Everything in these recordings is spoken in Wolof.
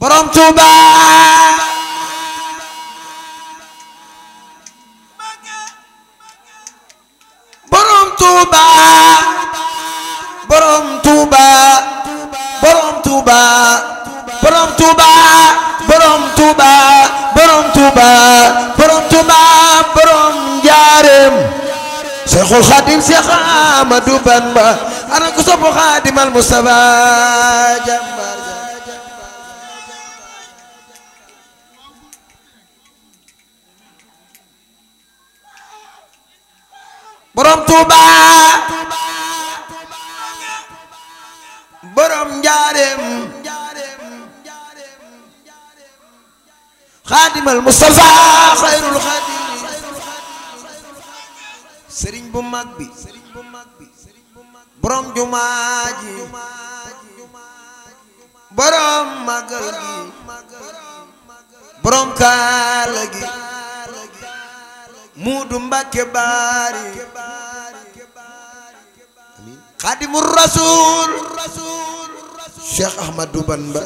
borom Tuuba borom Tuuba borom Tuuba borom Tuuba borom Tuuba borom Tuuba borom Tuuba borom Tuuba borom Njaareem Seexul Xaadim Seex Ahmadu Bamba ana ko sopp Xaadimal Mustafa jàmbaar borom Tuuba borom Njaareem Xaadimal Mustafa xayrul xaadim sëriñ bu mag bi borom jumaa ji borom magal gi borom kaala gi muudu Mbàkke baari xaadimu rasul Cheikh Ahmadou Bamba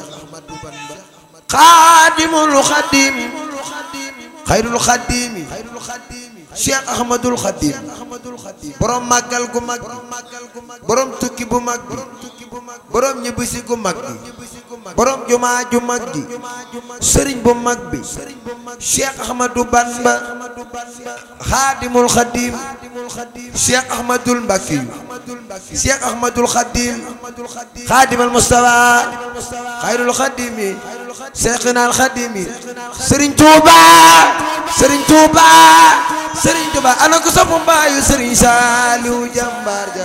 xaadimul xadim xayrul xadimi Cheikh Ahmadul Xadim borom màggal gu mag borom tukki bu mag bi borom ñibbisi gu mag bi borom jumaa ju mag ji sëriñ bu mag bi Cheikh Ahmadou Bamba Xaadimul Xadim Cheikh Ahmadul Mbakki Cheikh Ahmadul Xadim Xaadimal Mustafa Xayrul Xadimi Cheikhina al Xadimi Sëriñ Tuuba Sëriñ Tuuba Sëriñ Tuuba ana ko sopp mbaayu Sëriñ Saaliw jàmbaar ja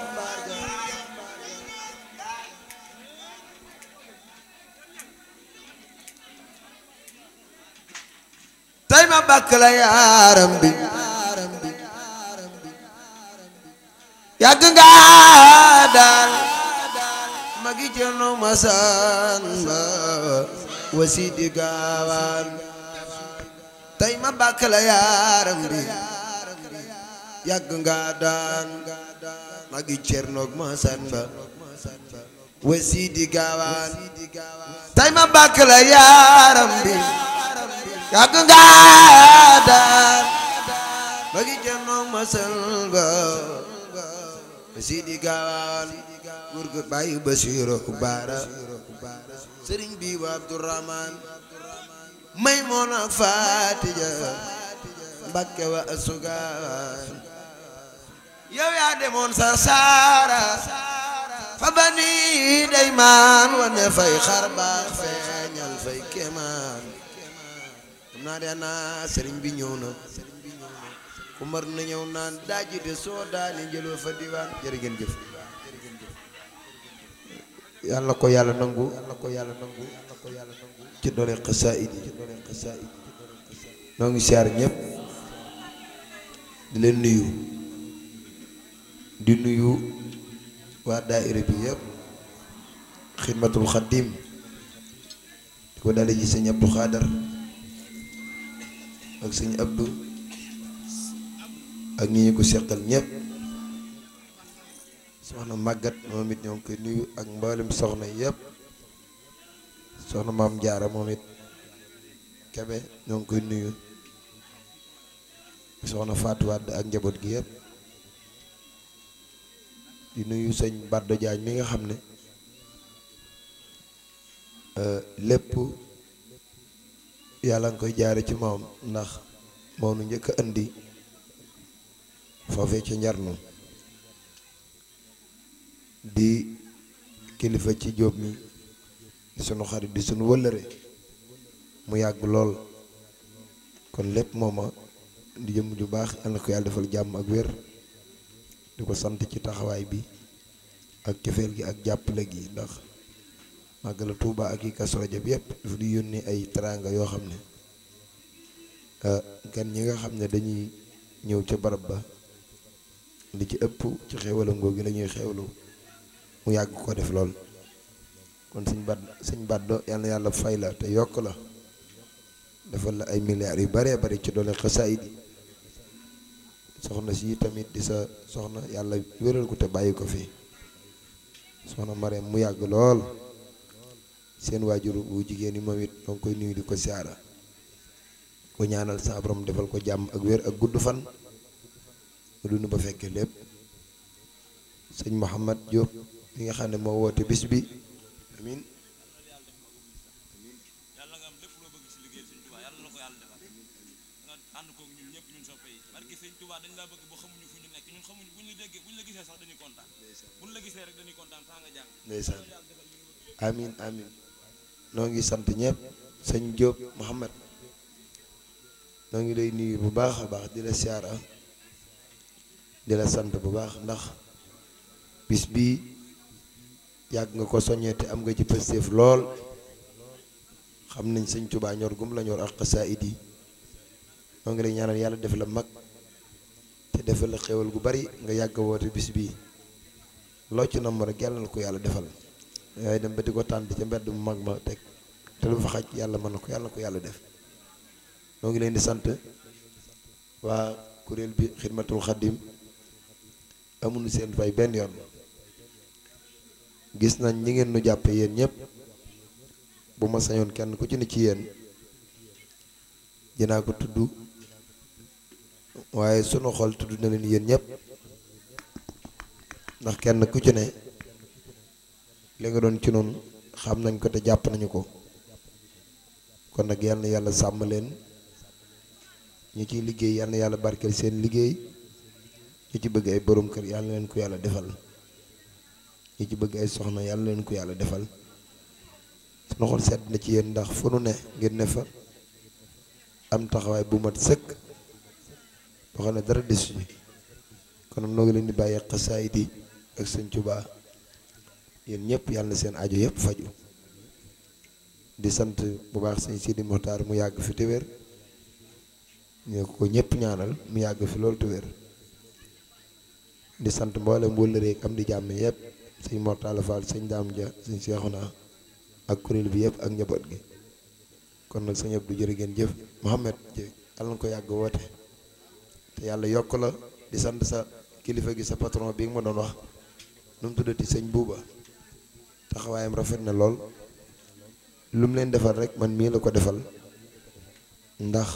tey ma bàkk la yaaram bi yàgg nga daal magi Cerno Masamba wasidi gaawaan tey ma bàkk la yaaram bi yàgg nga daan magi Cerno Masamba wasidi gaawaan tey ma bàkk la yaaram bi yàgg nga daan magi Cerno Masamba wasidi gaawaan gurgu bàyyi Basiru Baara sëriñ bi wa Abdurahmaan Maymuna Faatija Mbakke wa asugaan yow yaa demoon sa saara fa bani daymaan wane fay xar baax feeñal fay kemaan xam naa de naa sëriñ bi ñëw na ku mar na ñëw naan daaji de soo daani njëloo fa diwaan jërë ngeen jëf yàlla ko yàlla nangu yàlla ko yàlla nangu yàlla ko yàlla nangu ci doole xasaayid yi ci doole xasaayid yi noo ngi siyaar ñëpp di leen nuyu di nuyu waa daayira bi yëpp xidmatul xaddim di ko dale ji sëñ Abdou Xaadar ak sëñ Abdou ak ñi ñu ko seqal ñëpp soxna màggat moom it ñoo ngi koy nuyu ak mboolem soxna yëpp soxna maam jaara moom it kebe ñoo ngi koy nuyu soxna Fatou Wade ak njaboot gi yëpp di nuyu sëñ Bardo Jaañ mi nga xam ne lépp yàlla nga koy jaare ci moom ndax moo nu njëkk a indi foofee ci njarnu di kilifa ci jóob mi di sunu xarit di sunu wëllëre mu yàgg lool kon lépp mooma di jëm ju baax yal na ko yàlla defal jàmm ak wér di ko sant ci taxawaay bi ak cofeel gi ak jàppale gi ndax màggala Tuuba ak yi Kazu Rajab yépp dafa di yónnee ay teraanga yoo xam ne gan ñi nga xam ne dañuy ñëw ca barab ba li ci ëpp ci xéewalam googu la ñuy xéewlu mu yàgg ko def lool kon suñ bad suñ baddo yal na yàlla fay la te yokk la defal la ay milliards yu baree bari ci doole xasaayid yi soxna si tamit di sa soxna yàlla wéral ko te bàyyi ko fi soxna Marème mu yàgg lool seen waajur bu jigéen yi moom it ñoo ngi koy nuyu di ko siyaara ko ñaanal sa borom defal ko jàmm ak wér ak gudd fan mu dund ba fekkee lépp sëñ Mouhamad Diop mi nga xam ne moo woote bis bi amin yàlla nga am lépp loo bëgg si liggéey sëñ Tuubaa yàlla na ko yàlla defal nga ànd koog ñun ñëpp ñun soppe yi barke sëñ Tuubaa dañ laa bëgg ba xamuñu fu ñu nekk ñun xamuñu buñ la déggee buñ la gisee sax dañuy kontaan buñ la gisee rek dañuy kontaan saa nga jàng ndeysaan amin amin noo ngi sant ñëpp sëñ Diop Mouhamad noo ngi lay nuyu bu baax a baax di la siyaara di la sant bu baax ndax bis bii yàgg nga ko soññee te am nga ci pëstéef lool xam nañ sëñ Tuubaa ñor gum la ñor ak xasaayid yi noo ngi lay ñaanal yàlla def la mag te defal la xéwal gu bari nga yàgg a woote bis bii loo ci namm rek yàlla na ko yàlla defal yaay dem ba di ko tànt ca mbedd mu mag ma teg te lu fa xaj yàlla mën na ko yàlla na ko yàlla def noo ngi leen di sant waa kuréel bi xidmatul xaddim amuñu seen fay benn yoon gis nañ ñi ngeen nu jàppe yéen ñëpp bu ma sañoon kenn ku ci ne ci yéen dinaa ko tudd waaye sunu xol tudd na leen yéen ñëpp ndax kenn ku ci ne li nga doon ci noonu xam nañ ko te jàpp nañu ko kon nag yal na yàlla sàmm leen ñi ciy liggéey yal na yàlla barkeel seen liggéey ñi ci bëgg ay borom kër yal na leen ko yàlla defal ñi ci bëgg ay soxna yal na leen ko yàlla defal sunu xol sedd na ci yéen ndax fu nu ne ngeen ne fa am taxawaay bu mat sëkk boo xam ne dara desu ci kon noo ngi leen di bàyyi xasaayid yi ak sëñ Tuubaa yéen ñëpp yàlla na seen aajo yëpp faju di sant bu baax sëñ Sidi Moxtaar mu yàgg fi te wér ñu ko ñëpp ñaanal mu yàgg fi loolu te wér di sant mboolem wëllëree ak am di jàmm yëpp sëñ Mortala Fall sëñ Daam Ja sëñ Seexuna ak kuréel bi yëpp ak njaboot gi kon nag sëñ Abdou jërë ngeen jëf Mohamed yàlla na ko yàgg woote te yàlla yokk la di sant sa kilifa gi sa patron bi nga ma doon wax nu mu tuddati sëñ buuba taxawaayam rafet na lool lu mu leen defal rek man mii la ko defal ndax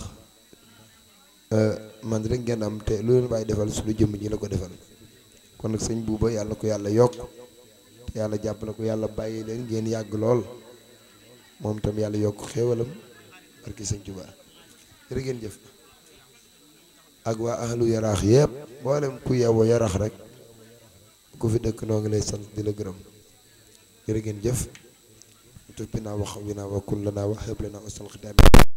man rek ngeen am te lu leen bàyyi defal su lu jëmm ji la ko defal kon nag sëñ buuba yàlla ko yàlla yokk te yàlla jàppale ko yàlla bàyyi leen ngeen yàgg lool moom tam yàlla yokk xéewalam barki sëñ Tuubaa jërë ngeen jëf ak waa ahlu yaraax yëpp mboolem ku yeewoo yaraax rek ku fi dëkk noo ngi lay sant di la gërëm jërë ngeen jëf tuppi naa wax wi naa wa kull naa wax xëble naa ustal xitaab